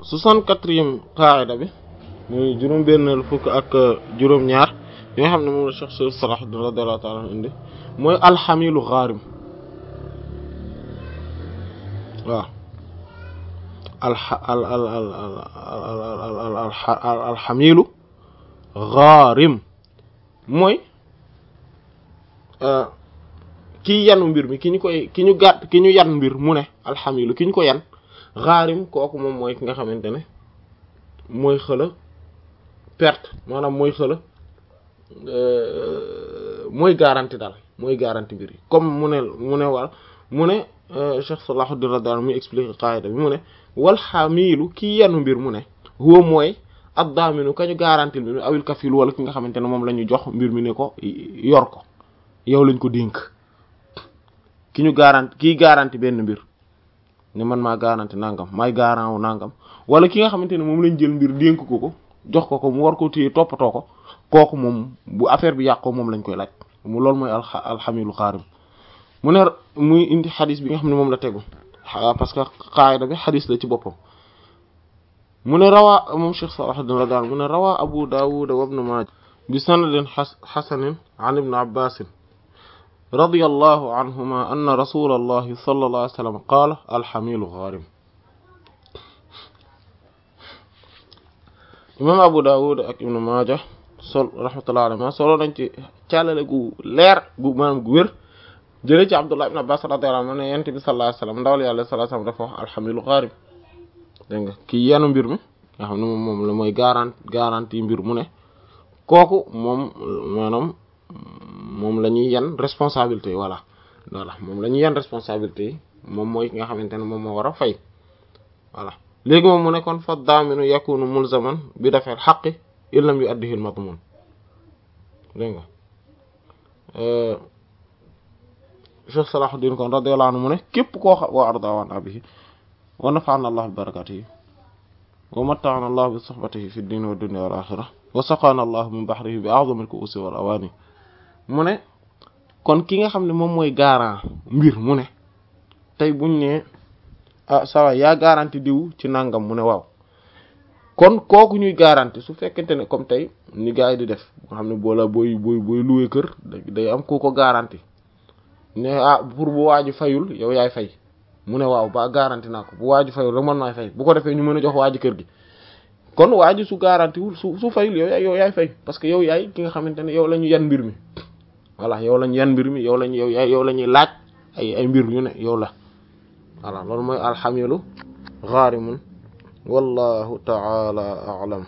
soixante-quatrième qaida bi muy juróom benn fukk ak juróom ñaar yi nga xam ne moom la Cheikh Seydi Salahuddin radiyallahu ta'ala anhu indi mooy alxamilu xaarim waaw alxa al al al al alxamilu xaarim mooy kii yanu mbir mi ki ñu koy ki ñu gàtt ki ñu yan mbir mu ne alxamilu ki ñu ko yan xaarim kooku moom mooy ki nga xamante ne mooy xëla perte maanaam mooy xëla mooy garanti daal mooy garanti mbir yi comme mu ne mu ne wal mu ne Cheikh Salahuddin radiyallahu anhu muy expliquer qaida bi mu ne wal xamilu kii yanu mbir mu ne huwa mooy ad-daaminu kañu garanti mbir mi awil kafil wala ki nga xamante ne moom la ñu jox mbir mi ne ko yor ko yow lañ ko dénk ki ñu garanti kii garanti benn mbir ne man maa garanti nangam maay garant wu nangam wala ki nga xamante ne moom lañ jël mbir dénk ko ko jox ko ko mu war ko téye toppatoo ko kooku moom bu affaire bi yàqoo moom lañ koy laaj mu loolu mooy al alxamilu xaarim mu ne muy indi xadis bi nga xam ne moom la tegu parce que qaayida bi xadis la ci boppam mu ne rawaa moom Cheikh Salahuddin radiyallahu anhu mu ne rawaa Abu Dawud wa Ibn Maaja bi sanadin xasanin an Ibn Abbas radiyallahu anhuma anna rasulallahi sallallahu alayhi wa sallam qaala alxamilu xaarim imam Abu Dawud ak Ibn Maaja sol rahmatullahi alayhi solo nañ ci càllale gu leer gu maanaam gu wér jëlee ci Abdullah ibn Abbas radiyallahu anhu ne yonent bi sallallahu alayhi wa sallam ndawal yàlla sallallahu alayhi wa sallam dafa wax alxamilu xaarim dégg nga kii yenu mbir mi nga xam ne moom moom la mooy garant garantie mbir mu ne kooku moom maanaam moom la ñuy yan responsabilité yi voilà voilà moom la ñuy yan responsabilité yi moom mooy ki nga xamante ne moom moo war a fay voilà léegi moom mu ne kon fa daaminu yakunu mulzaman bi dafeel xaqi illam yu addihi al-madmun dégg nga Cheikh Salahuddin kon radiyallahu anhu mu ne képp koo xam wa arda an abihi wa nafa'ana allah bi barakatihi wa matta'ana allah bi suhbatihi fi ad-din wa dunya wal akhirah wa saqana allah min bahrihi bi a'zami al-ku'usi wal awani mu ne kon ki nga xam ne moom mooy garant mbir mu ne tey buñ ne ah sawa yaa garanti diw ci nangam mu ne waaw kon kooku ñuy garanti su fekkente ne comme tey ni gars yi di def nga xam ne boola booy booy booy louer kër day am ku ko garanti ne ah pour bu waaju fayul yow yaay fay mu ne waaw ba garanti naa ko bu waaju fayul rek man maay fay bu ko defee ñu mën a jox waaju kër gi kon waaju su garanti wul su su fayul yow yaay yow yaay fay parce que yow yaay ki nga xamante ne yow la ñu yan mbir mi voilà yow la ñu yan mbir mi yow lañu yow yaay yow la ñuy laaj ay ay mbir yu ne yow la voilà loolu mooy alxamilu xaarimun wallahu taala a'lam